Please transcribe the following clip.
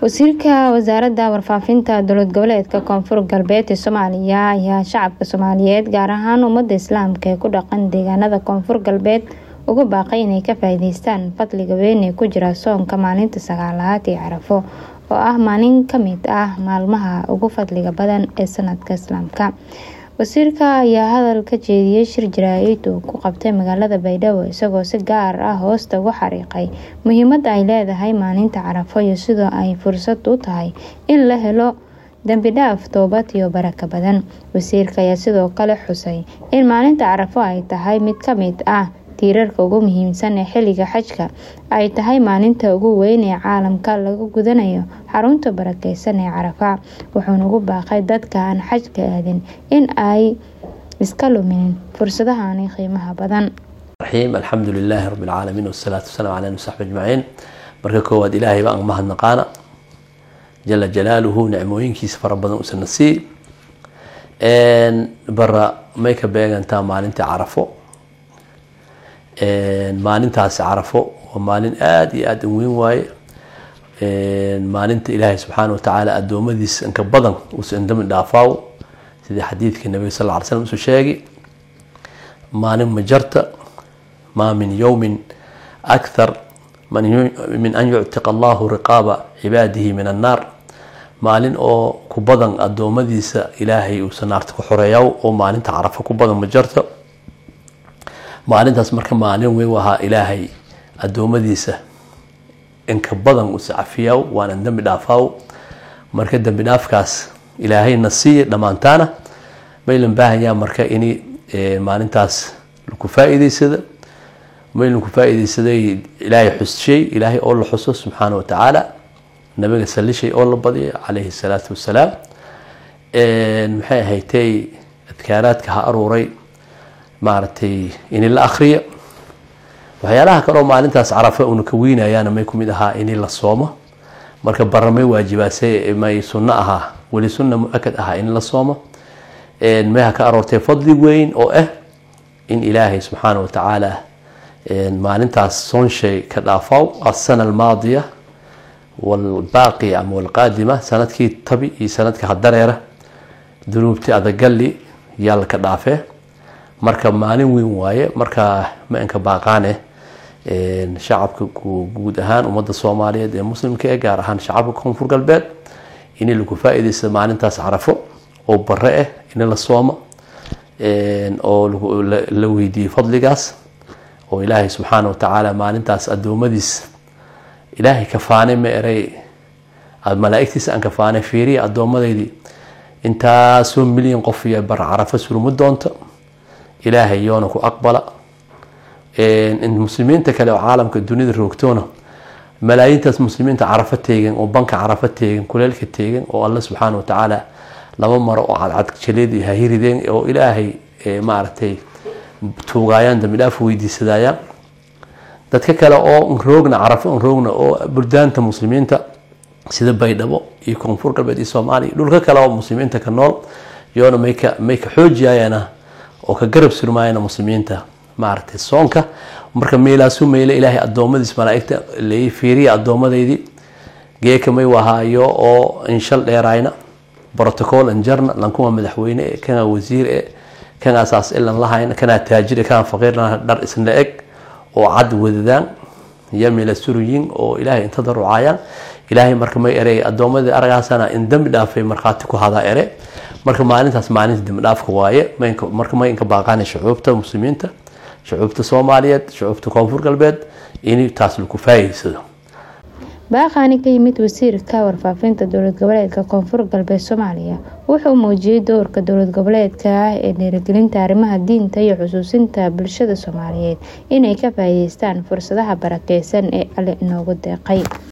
wasiirka wasaaradda warfaafinta dowlad goboleedka koonfur galbeed ee soomaaliya ayaa shacabka soomaaliyeed gaar ahaan ummadda islaamka ee ku dhaqan deegaanada koonfur galbeed ugu baaqay inay ka faa'iideystaan fadliga weyn ee ku jira soonka maalinta sagaalaad ee carafo oo ah maalin kamid ah maalmaha ugu fadliga badan ee sanadka islaamka wasiirka ayaa hadal ka jeediyey shir jaraa-id uu ku qabtay magaalada baydhabo isagoo si gaar ah hoosta uga xariiqay muhiimada ay leedahay maalinta carafo iyo sidoo ay fursad u tahay in la helo dembi dhaaf toobad iyo baraka badan wasiirka ayaa sidoo kale xusay in maalinta carafo ay tahay mid kamid ah tiirarka ugu muhiimsan ee xilliga xajka ay tahay maalinta ugu weyn ee caalamka lagu gudanayo xarunta barakeysan ee carafa wuxuuna ugu baaqay dadka aan xajka aadin in ay iska luminin fursadahani qiimaha badan raxiim alxamdu lilaahi rabbi alcaalamiin wasalaatu wasalaam calaa nabi ajmaciin marka koowaad ilaahay baan mahadnaqaana jala jalaaluhu nicmooyinkiisa fara badan usana sii bara may ka beegantaa maalintii carafo maalintaasi carafo waa maalin aada iyo aada u weyn waaye maalinta ilaahay subxaana watacaala adoomadiisa inka badan uusa indami dhaafaaw sidii xadiidkii nabiga sal ly slam usuu sheegay maalin majarta maa min yowmin akthar min an yuctiqa allahu riqaaba cibaadihi min annaar maalin oo ku badan adoomadiisa ilaahay uusa naarta ku xoreeyaw oo maalinta carafo ku badan majarta maalintaas marka maalin weyn ahaa ilaahay adoomadiisa inka badan usa cafiyaw waana dembi dhaafaaw marka dembi dhaafkaas ilaahayna siiya dhammaantaana maylan baahanyaa marka ini maalintaas laku faa-iideysada maylan ku faa-iideysaday ilaahay xusishay ilaahay oo la xuso subxaana wa tacaala nabiga salishay oo la badiyay calayhi salaatu wasalaam maxay ahaytay adkaaraadka ha aruuray maaragtay ini la akriya waxyaalaha kaleo maalintaas carafa una ka weynayaana may kumid ahaa ini la soomo marka baramay waajibaase may sunno ahaa weli sunna mu-akad ahaa in la soomo mayha ka aroortay fadli weyn oo ah in ilaahay subxaana wa tacaala maalintaas soonshay ka dhaafaw asana almaadiya walbaaqi ama walqaadima sanadkii tabi iyo sanadka hadareera dunuubti adagalli yaa laka dhaafee marka maalin weyn waaye marka ma-anka baaqaane shacabka guud ahaan ummadda soomaaliyeed ee muslimka ee gaar ahaan shacabka koonfur galbeed in lagu faa-iideysta maalintaas carafo oo bare ah in la soomo oo la weydiiyey fadligaas oo ilaahay subxaana wa tacaala maalintaas adoomadiis ilaahay kafaanay ma eray malaa-igtiisa aan kafaanay fiiriya addoomadeydii intaasoo milyan qof iyo bar carafo suruma doonto ilaahay yoona ku aqbala muslimiinta kale oo caalamka dunida roogtoona malaayiintaas muslimiinta carafo teegan oo banka carafo teegan kuleelka teegan oo alla subxaana wa tacaala laba maro oo cadcad jaleed hahirideen oo ilaahay maaragtay tuugaayaan dambi dhaaf weydiisadayaan dadka kale oo nroogna carafo nroogna oo buldaanta muslimiinta sida baydhabo iyo koonfur galbeed iyo soomaaliya dhulka kale oo muslimiinta ka nool yoona mayka may ka xoojiyayana oo ka garab surmaayana muslimiinta maaragtay soonka marka meelaasu meyle ilaahay adoomadiis malaaigta lai fiiriya addoomadeydii geeka may wahaayo oo inshal dheerayna protocol anjarna lankuma madaxweyne e kana wasiir e kana saas ilan lahayna kana taajir kana faqiirna dhar isla eg oo cad wadadaan iyo meela suruyin oo ilaahay inta darucaayaan ilaahay marka may erey addoomadii aragaasana in dembi dhaafay markhaati ku hadaa ere marka maalintaas maalinta dembi dhaafka waaye marka may inka baaqaana shucuubta muslimiinta shucuubta soomaaliyeed shucuubta koonfur galbeed in taas lagu faa'iidsado baaqaani ka yimid wasiirka warfaafinta dowlad goboleedka koonfur galbeed soomaaliya wuxuu muujiyey doorka dowlad goboleedka ah ee dhiirigelinta arrimaha diinta iyo xusuusinta bulshada soomaaliyeed inay ka faa'iideystaan fursadaha barakeysan ee alle inoogu deeqay